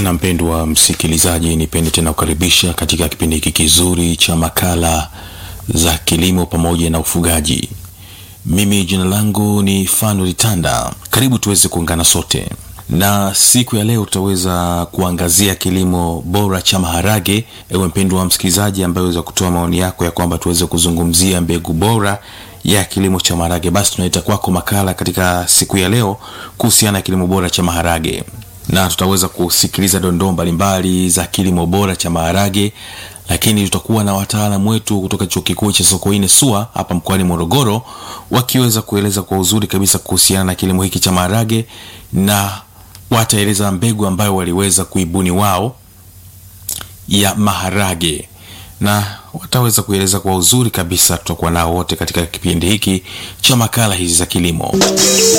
tena mpendwa msikilizaji, nipende tena kukaribisha katika kipindi hiki kizuri cha makala za kilimo pamoja na ufugaji. Mimi jina langu ni Fanuel Tanda. Karibu tuweze kuungana sote, na siku ya leo tutaweza kuangazia kilimo bora cha maharage. Ewe mpendwa msikilizaji, ambaye weza kutoa maoni yako ya kwamba tuweze kuzungumzia mbegu bora ya kilimo cha maharage, basi tunaleta kwako makala katika siku ya leo kuhusiana na kilimo bora cha maharage na tutaweza kusikiliza dondoo mbalimbali za kilimo bora cha maharage, lakini tutakuwa na wataalamu wetu kutoka chuo kikuu cha Sokoine SUA hapa mkoani Morogoro, wakiweza kueleza kwa uzuri kabisa kuhusiana na kilimo hiki cha maharage, na wataeleza mbegu ambayo waliweza kuibuni wao ya maharage, na wataweza kueleza kwa uzuri kabisa. Tutakuwa nao wote katika kipindi hiki cha makala hizi za kilimo.